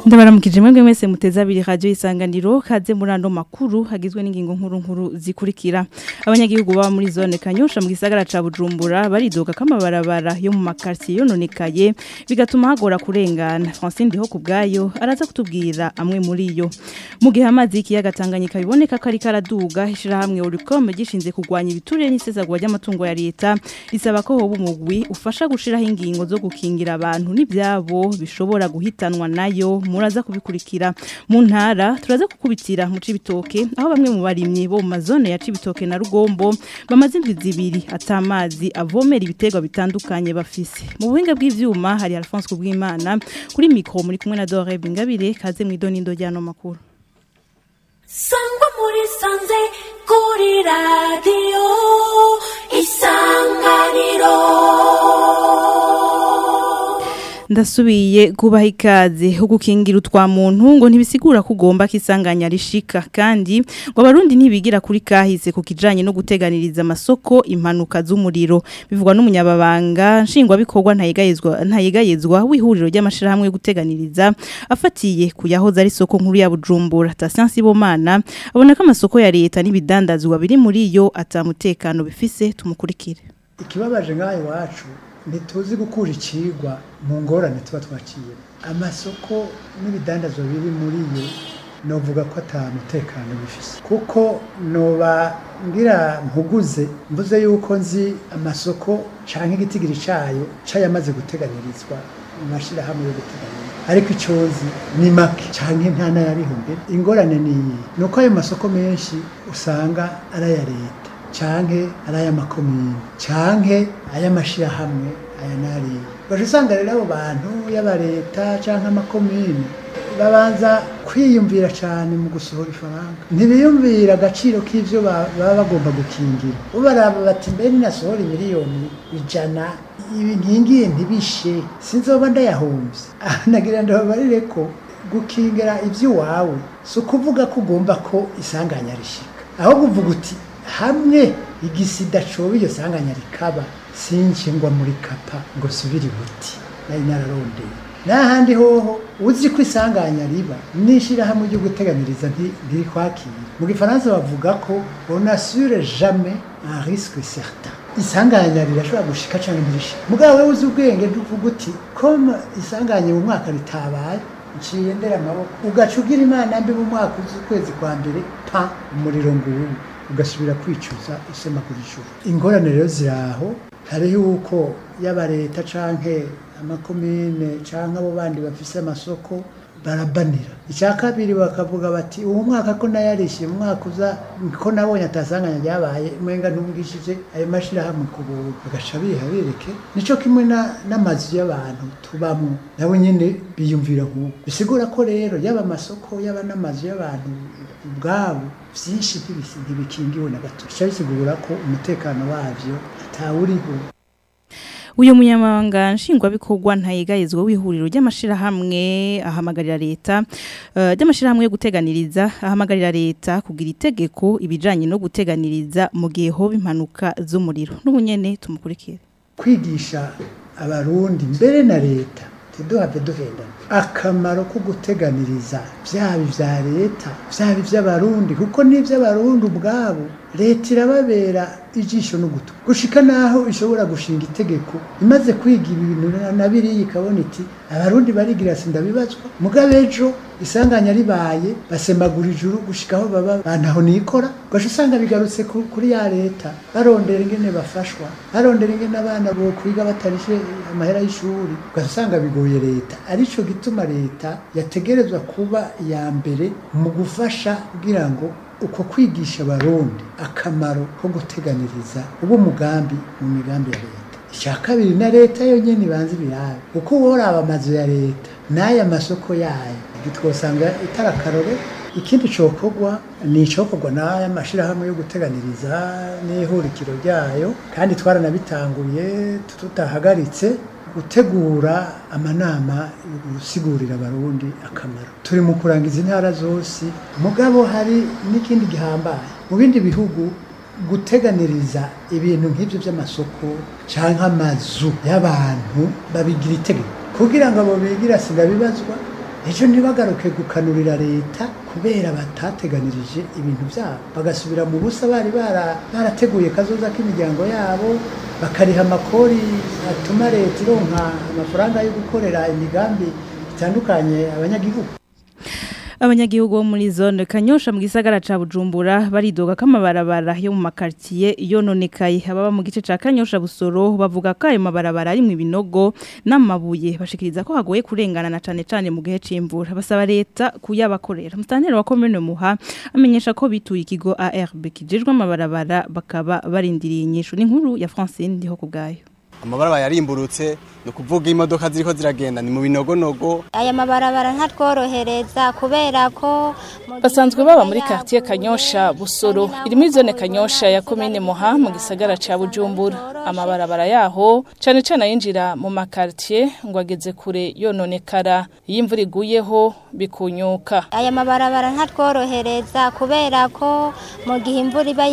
ndabaramukije mwebwe mwese muteze abiri radio isanganiro kaze muri ando makuru hagizwe n'ingingo nkuru nkuru zikurikira abanyagihugu baba muri zone kanyosha mu gisagara ca Bujumbura baridoga kamabarabara yo mu makartier yononekaye bigatuma hagora kurengana Francine Ndiho kubgayo araza kutubwira amwe muri yo mu gihe amazi y'ikiyaga Tanganyika biboneka ko ari karaduga ishira hamwe Uricom gishinze kugwanya ibiturire n'isezagwa ry'amatungo ya leta isaba ko hoba umugwi ufasha gushiraho ingingo zo gukingira abantu n'ivyabo bishobora guhitanwa nayo muraza kubikurikira mu ntara turaza kukubitira mu cibitoke aho bamwe mu barimyi bo mu mazone ya cibitoke na rugombo bamaze indwi zibiri atamazi avomera ibiterwa bitandukanye bafise mu buhinga bw'ivyuma hari Alphonse Kubwimana kuri mikro muri kumwe na Dore Bingabire kaze mu idonindo ryano makuru sangwa muri sanze kuri radiyo isanganiro ndasubiye kubaha ikaze ho gukingira utwa muntu ngo ntibisigura ko ugomba kisanganya rishika kandi ngo abarundi ntibigira kuri kahise ku kijanye no guteganiriza amasoko impanuka z'umuriro bivugwa n'umunyababanga nshingwa bikorwa ntayegayezwa ntayegayezwa wihuriro ry'amashirahamwe yo guteganiriza afatiye kuyahoza ari soko nkuru ya Bujumbura Tasiansi Bomana abona ko amasoko ya leta n'ibidandazwa biri muri yo atamutekano bifise tumukurikire ikibabaje ngaho iwacu ntituzi gukura ikigwa mu ngorane tuba twaciye amasoko n'ibidandazwa biri muri yo novuga ko ata mutekano bifise kuko noba ngira mpuguze mvuze yuko nzi amasoko canke igitigiri cayo cayamaze guteganirizwa mu mashirahamwe yo guteganiriza ariko ico nzi ni make canke nta n'ayariho mbere ingorane ni iyi ni uko ayo masoko menshi usanga ari aya leta canke ari ay'amakomine canke ay'amashirahamwe aya n'ariya baje usanga rero abo bantu y'aba leta canke amakomine babanza kwiyumvira cane mu gusohora ifaranga ntibiyumvira agaciro k'ivyo baba bagomba gukingira ubaraba bati mbe ninasohora imiliyoni ijana ibi nkingiye ntibishe sinzoba ndayahomvye nagira ndababarire ko gukingira ivy'iwawe si ukuvuga ko ugomba ko isanganya rishika aho kuvuga uti hamwe igisida coba iyo sanganya rikaba sinje ngwa muri kapa ngo subire buti nari nararondeye n'ahandi hoho uzi ko isanganya riba n'ishirahamwe ryo guteganiriza ntirikwakira mu gifaransa bavuga ko on assure jamais un risque certain isanganya rirashobora gushika canke ntirishika mugabo wewe uzi ubwenge ntuvuga uti comme isanganya mu mwaka ritabaye nciye ndera amaboko ugaca ugira imana mbi mu mwaka uzi ukwezi kwa mbere pa umuriro nguwu ugasubira kwicuza usema ku gishuru ingorane rero ziraho hariho uko yaba leta canke amakomine canke abo bandi bafise amasoko barabanira icya kabiri bakavuga bati uwo mwaka ko nayarishiye umwaka uza ko nabonye atasanganya ryabaye mwenga ntubwishije ayo mashirahamwe ku buntu bagaca biha bereke nico kimwe n'amazu y'abantu tubamwo nabo nyene biyumvira nk'uko bisigura ko rero yaba amasoko yaba n'amazu y'abantu ubwabo vyinshi ntibikingiwe na gato bica bisigura ko umutekano wavyo atawuriho uyu munyamabanga nshingwabikorwa ntayegayezwa w'ihuriro ry'amashirahamwe ahamagarira leta ry'amashirahamwe yo guteganiriza ahamagarira leta kugira itegeko ibijanye no guteganiriza mu gihe hoba impanuka z'umuriro n'ubunyene tumukurikire kwigisha abarundi mbere na leta tiduhave duhendana akamaro ko guteganiriza byaba ibya leta byaba iby'abarundi kuko n'iby'abarundi ubwabo leta irababera ijisho n'ugutwi gushika naho ishobora gushinga itegeko imaze kwiga ibintu na biriya ikabona iti abarundi barigira sinda bibazwa mugabe ejo isanganya ribaye basemagura ijuru gushika aho baba bantaho nikora gaje usanga bigarutse kuri ya leta barondera ingene bafashwa barondera ingene abana bo kwiga batarishe amahera y'ishuri gaje usanga bigoye leta arico gituma leta yategerezwa kuba iya mbere mu gufasha kugira ngo uko kwigisha abarundi akamaro ko guteganiriza ubu mugambi mu migambi ya leta icya kabiri na leta yonyine ibanza ibirabe uko woraba amazu ya leta n'aya masoko yayo twosanga itarakarore ikindi cokorwa ni icokorwa n'aya mashyirahamwe yo guteganiriza n'ihurikiro ryayo kandi twaranabitanguye tutahagaritse gutegura amanama gusigurira abarundi akamaro turi mu kurangiza intara zose mugabo hari n'ikindi gihambaye mu bindi bihugu guteganiriza ibintu nk'ibyo by'amasoko cyangwa amazu y'abantu babigira itegeko kugira ngo abo bigira sindabibazwa ejo ntibagaruke gukanurira leta kubera batateganirije ibintu byabo bagasubira mu busa bari bara- barateguye kazoza k'imiryango yabo bakariha amakori atuma leta ironka amafaranga yo gukorera imigambi itandukanye abanyagihugu Abanyagihugu bo muri zone Kanyosha mu gisagara ca Bujumbura baridoga ko amabarabara yo mu makartier yononekaye ababa mu gice ca Kanyosha Busoro bavuga ko ayo mabarabara ari mu binogo n'amabuye bashikiriza ko hagoye kurengana na cane cane mu gihe c'imvura basaba leta kuyabakorera mustanteri wa commune Muha amenyesha ko bituye ikigo ARB kijejwe amabarabara bakaba barindiriye inyishu n'inkuru ya Francine ndiho kubgayo amabarabara yarimburutse ni ukuvuga imodoka ziriko ziragenda ni mu binogonogo aya mabarabara ntatworohereza kubera ko mu gihe basanzwe baba muri imvura quartier yaguye, Kanyosha Busoro usanga iri muri zone naho Kanyosha ya commune Muha mu gisagara ca Bujumbura amabarabara yaho cane cane ayinjira mu makartier ngo ageze kure yononekara iyo imvura iguyeho bikunyuka aya mabarabara ntatworohereza kubera ko mu gihe imvura iba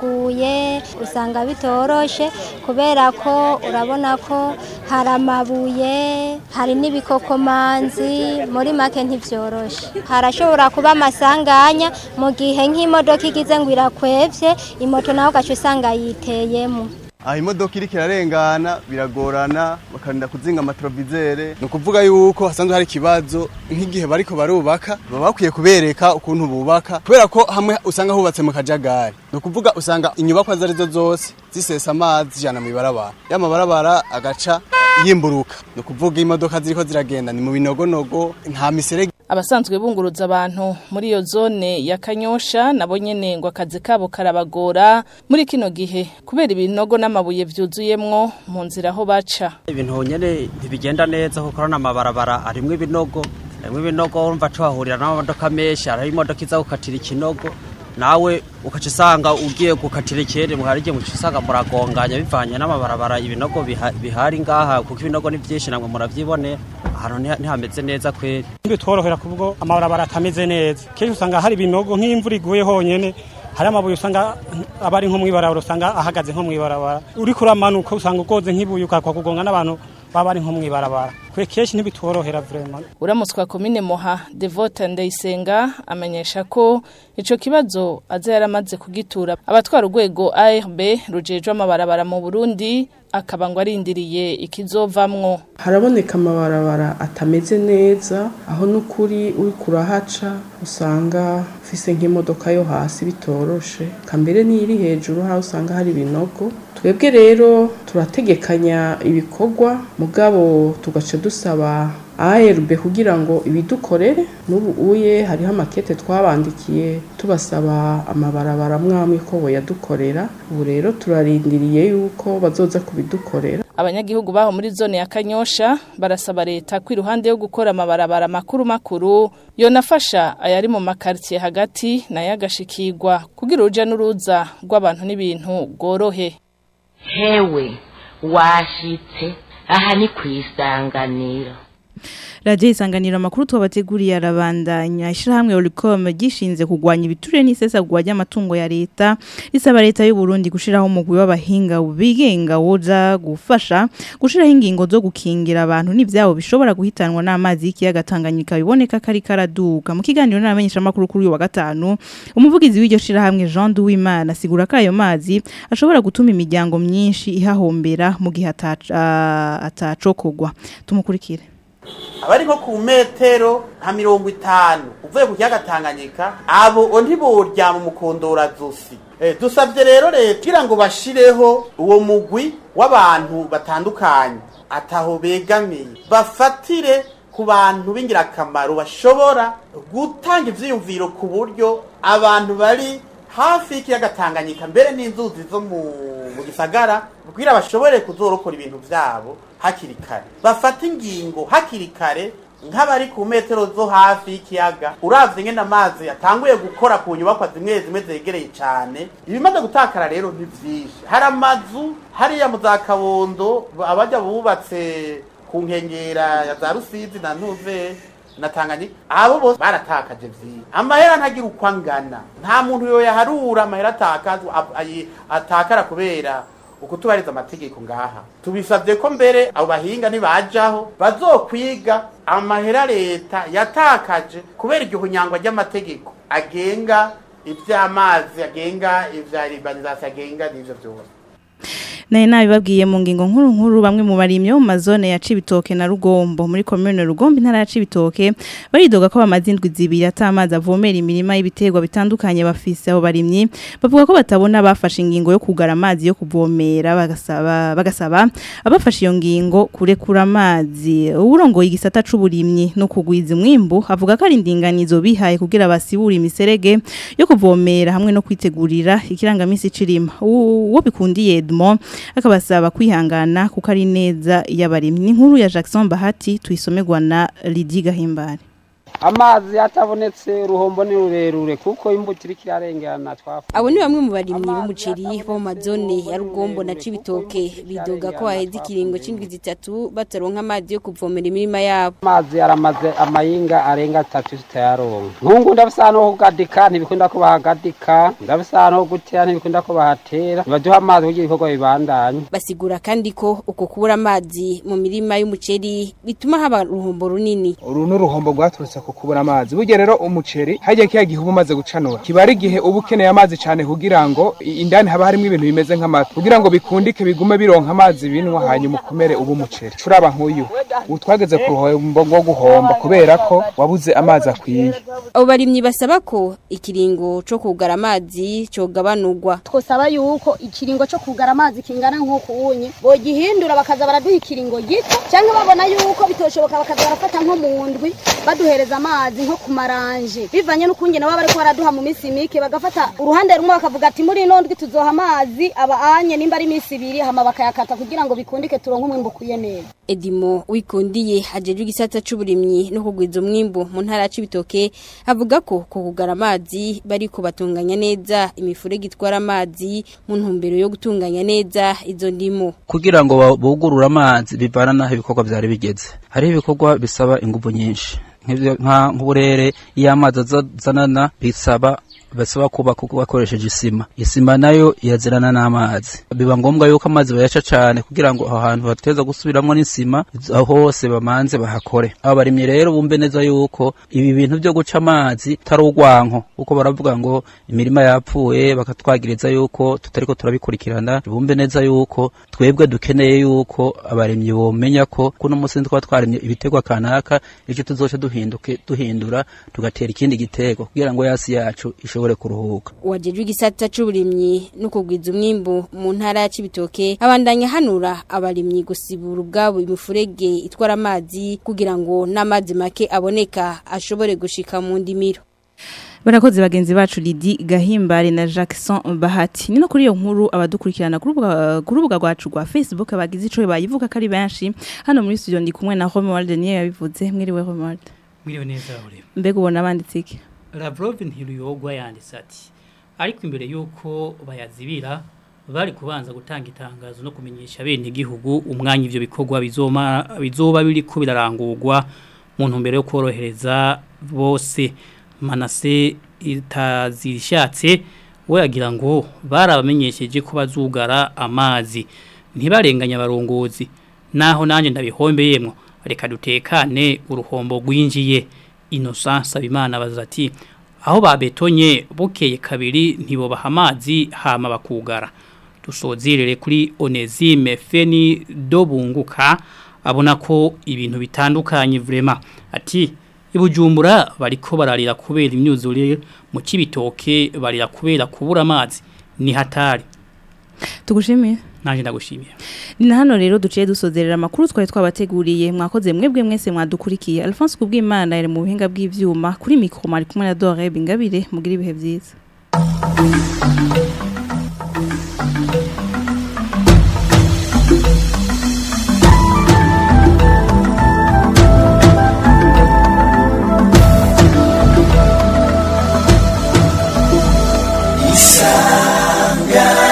yaguye usanga bitoroshe kubera ko urabona ko hari amabuye hari n'ibikokomanzi muri make ntibyoroshe harashobora kuba amasanganya mu gihe nk'imodoka igize ngo irakwevye imoto nawe ugaca usanga yiteyemo aho imodoka iriko irarengana biragorana bakarinda kuzinga amatrovisere ni ukuvuga yuko hasanzwe hari ikibazo nk'igihe bariko barubaka baba bakwiye kubereka ukuntu bubaka kubera ko hamwe usanga hubatse mu kajagari ni ukuvuga usanga inyubakwa izo arizo zose zisesa amazi zijana mu ibarabara ya mabarabara agaca yimburuka ni ukuvuga imodoka ziriko ziragenda ni mu binogonogo nta miserege abasanzwe bunguruza abantu muri iyo zone ya Kanyosha nabo nyene ngo akazi kabo karabagora muri kino gihe kubera ibinogo n'amabuye vyuzuyemwo mu nzira aho baca ibintu nyene ntibigenda neza kuko urabona amabarabara arimwo ibinogo arimwo ibinogo urumva tuhahurira n'amamodoka menshi hariho imodoka iza gukatira ikinogo nawe ukaca usanga ugiye gukatira ikindi hari igihe muca usanga muragonganya bivanye n'amabarabara ibinogo biha- bihari ngaha kuko ibinogo ni byinshi namwe muravyibonera ahantu ntiha- ntihameze neza kweri bitworohera kubwo amabarabara atameze neza kenshi usanga hari ibinogo nk'imvura iguye honyene hari amabuye usanga aba ari nko mw'ibarabara usanga ahagaze nko mw'ibarabara uriko uramanuka usanga ugoze nk'ibuye ukakwa kugonga n'abantu baba ari nko mw'ibarabara kwe kenshi ntibitworohera vraiment uramutswa komine Moha Devota Ndayisenga amenyesha ko ico kibazo aza yaramaze kugitura abatwara urwego ARB rujejwe amabarabara mu Burundi akaba ngo arindiriye ikizovamwo haraboneka amabarabara atameze neza aho n'ukuri uri kurahaca usanga ufise nk'imodoka yo hasi bitoroshe kambere n'iri hejuru aho usanga hari ibinogo twebwe rero turategekanya ibikorwa mugabo tugaca dusaba ARB kugira ngo ibidukorere n'ubu uye hariho amakete twabandikiye tubasaba amabarabara mwamwe ko boyadukorera ubu rero turarindiriye yuko bazoza kubidukorera abanyagihugu baho muri zone ya Kanyosha barasaba leta ko iruhande yo gukora amabarabara makuru makuru yonafasha ayari mu makartier hagati nayo agashikirwa kugira uruja n'uruza rw'abantu n'ibintu bworohe hewe washitse aha ni ku isanganiro Radio isanganiro makuru twabateguriye arabandanya ishirahamwe Olicom gishinze kugwanya ibiture n'isesa kugwanya amatungo ya leta risaba leta y'u Burundi gushiraho umugwi w'abahinga bigenga woza gufasha gushiraho ingingo zo gukingira abantu n'ivyabo bishobora guhitanwa n'amazi y'ikiyaga Tanganyika biboneka kari karaduka mu kiganiro n'abamenyesha makuru kuri uyu wa gatanu umuvugizi w'iryo shirahamwe Jean Duwimana asigura ko ayo mazi ashobora gutuma imiryango myinshi ihahombera mu gihe ataca- atacokogwa tumukurikire abari nko ku metero nka mirongo itanu uvuye ku kiyaga tanganyika abo ntiborya mu mukondora zosi Eh, dusabye rero leta kugira ngo bashireho uwo mugwi w'abantu batandukanye ataho begamiye bafatire ku bantu b'ingirakamaro bashobora gutanga ivyiyumviro ku buryo abantu bari hafi y'ikiyaga tanganyika mbere n'inzuzi zo mu mu gisagara kugira bashobore kuzorokora ibintu vyabo hakiri kare bafata ingingo hakiri kare nk'abari ku metero zo hafi y'ikiyaga uravye ngene amazi yatanguye gukora ku nyubakwa zimwe zimwe zegereye cane ibimaze gutakara rero ni vyinshi hari amazu hariya mu za kabondo abaja bubatse ku nkengera ya za rusizi na ntuve na Tanganyika abo bose baratakaje vyinshi amahera ntagira uko angana nta muntu yo yaharura amahera atakazwa ab- ayi- atakara kubera ukutubariza amategeko ngaha tubisabye ko mbere abo bahinga nibajaho bazokwiga amahera leta yatakaje kubera igihunyangwa ry'amategeko agenga ivy'amazi agenga ivya urbanization agenga n'ivyo vyose naye nabibabwiye mu ngingo nkuru nkuru bamwe mu barimye bo mu mazone ya Cibitoke na Rugombo muri commune Rugombo intara ya Cibitoke baridoga ko bamaze indwi zibiri atamazi avomera imirima y'ibiterwa bitandukanye bafise abo barimyi bavuga ko batabona bafashe ingingo yo kugara amazi yo kuvomera bagasaba bagasaba abafashe iyo ngingo kurekura amazi uburongoye igisata c'uburimyi no kugwiza umwimbu avuga ko ari indinganizo bihaye kugira basibura imiserege yo kuvomera hamwe no kwitegurira ikirangamisi cirima uwo bikundiye Edmond akabasaba kwihangana kuko ari neza y'abarimyi ni nkuru ya Jackson Bahati tuyisomerwa na Lydie Gahimbare amazi atabonetse uruhombo ni rurerure kuko imbuto iri kirarengana twafu abo ni bamwe mu barimyi b'umuceri bo mu mazone ya rugombo na cibitoke bidoga ko haheze ikiringo c'indwi zitatu bataronka amazi yo kuvomera imirima yabo amazi aramaze amayinga arenga atatu tutayaronka nkungu ndafise ahantu ho kugadika ntibikunda ko bahagadika ndafise ahantu ho gutera ntibikunda ko bahatera nibaduha amazi kugira ibikorwa bibandanye basigura kandi ko uko kubura amazi mu mirima y'umuceri bituma haba uruhombo runini uru ni uruhombo rwaturutse ku kubura amazi burya rero umuceri hajya kiya gihe uba umaze gucanura kiba ari igihe uba ukeneye amazi cyane kugira ngo indani haba harimo ibintu bimeze nk'amata kugira ngo bikundike bigume bironka amazi binwa hanyuma ukomere uba umuceri curaba nk'uyu ubu twageze ku ruhombo rwo guhomba kubera ko wabuze amazi akwiye abo barimyi basaba ko ikiringo co kugara amazi cogabanurwa twosaba yuko ikiringo cyo kugara amazi kingana nk'uko unye bogihindura bakaza baraduha ikiringo gito cyangwa babona yuko bitoshoboka bakaza barafata nko mu ndwi baduhereza amazi nko ku maranje bivanye n'ukunge nabo bariko baraduha mu minsi mike bagafata uruhande rumwe bakavuga ati muri ino ndwi tuzoha amazi aba anye nimba ari iminsi ibiri hama bakayakata kugira ngo bikundike turonke umwimbu ukwiye neza Edimo wikundiye ajejwe igisata c'uburimyi no kugwiza umwimbu mu ntara ya Cibitoke avuga ko ko kugara amazi bariko batunganya neza imifurege itwara amazi mu ntumbero yo gutunganya neza izo ndimo kugira ngo bugurure amazi bivana naho ibikorwa byari bigeze hariho ibikorwa bisaba ingufu nyinshi nk'uburere iyo amazi azanana bisaba basaba kubaka bakoresheje isima isima nayo irazirana n'amazi biba ngombwa yuko amazi bayaca cyane kugira ngo aho hantu bateza gusubiramo n'isima aho hose bamanze bahakore aba barimye rero bumve neza yuko ibi bintu byo guca amazi tari urwanko kuko baravuga ngo imirima yapfuye bakatwagiriza yuko tutariko turabikurikirana bumve neza yuko twebwe dukeneye yuko abarimyi bomenya ko kuno munsi twaba twarimye ibiterwa kanaka icyo tuzoca duhinduke duhindura tugatera ikindi gitego kugira ngo yasi yacu ishobore bashobore kuruhuka wajejwe igisata c'uburimyi no kugwiza umwimbu mu ntara ya Cibitoke abandanya hanura abarimyi gusibura ubwabo imifurege itwara amazi kugira ngo n'amazi make aboneka ashobore gushika mu ndimiro Barakoze bagenzi bacu Lidi Gahimbare na Jackson Bahati. Nino kuri iyo nkuru abadukurikirana ku rubuga rwacu rwa Facebook abagize ico bayivuga kari benshi. Hano muri studio ndi kumwe na Romuald niye yabivuze. Mwiriwe Romuald. Mwiriwe neza uri. Mbega ubona banditse iki? Lavrov ntiruyogwa yanditse ati ariko imbere yuko bayazibira bari kubanza gutanga itangazo no kumenyesha bene igihugu umwanya ivyo bikorwa bizoma bizoba biri ko birarangurwa mu ntumbero yo korohereza bose manase itazirishatse we yagira ngo barabamenyesheje ko bazugara amazi ntibarenganya abarongozi naho nanjye ndabihombeyemwo reka dutekane uruhombo rwinjiye Innocent Sabimana baza ati aho babetonye bukeye kabiri ntibobaha amazi hama bakugara dusozerere kuri Onesime Feni dobunguka abona ko ibintu bitandukanye vrema ati ibujumbura bariko bararira kubera imyuzure mu kibitoke barira kubera kubura amazi ni hatari tugushimiye naje ndagushimiye ni hano rero duciye dusozerera amakuru twari twabateguriye mwakoze mwebwe mwese mwadukurikiye Alphonse kubw'Imana yari mu buhinga bw'ivyuma kuri mikro mari kumwe na Dore Bingabire mugira ibihe byiza Isangano